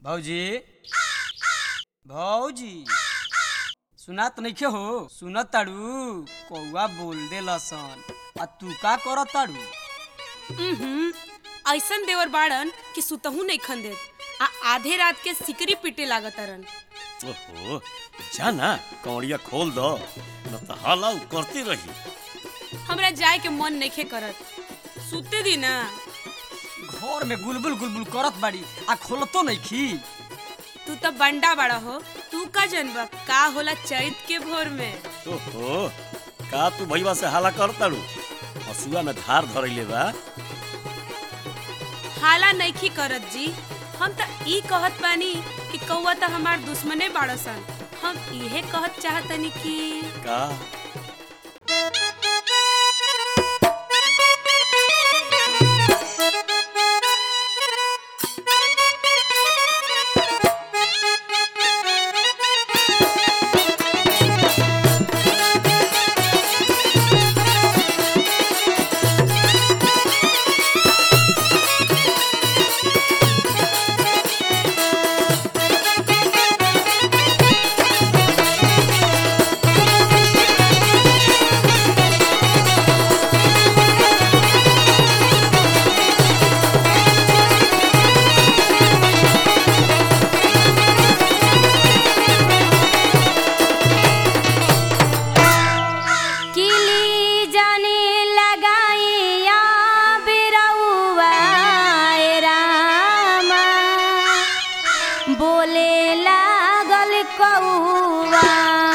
भौजी भौजी सुनात नइखे हो सुनत ताड़ू कौआ बोल दे लसन आ तू का करत ताड़ू उहुं, ऐसन देवर बाड़न कि सुतहू नहीं खन देत आ आधे रात के सिकरी पीटे लागतरन ओहो जा ना कौड़िया खोल दो न तो हाला उ करती रही हमरा जाए के मन नइखे करत सुते दी ना घर में गुलबुल गुलबुल करत बाड़ी आ खोलतो नइखी तू तो बंडा बड़ा हो तू का जनबा का होला चैत के भोर में ओहो का तू भैया से हाला करताड़ू हसुआ में धार धरैले बा हाला नइखी करत जी हम त ई कहत बानी कि कौआ त हमार दुश्मने बाड़सन हम इहे कहत चाहतनी कि का किली जाने लगाइया बिरौआ ए रामा बोले लागल कौआ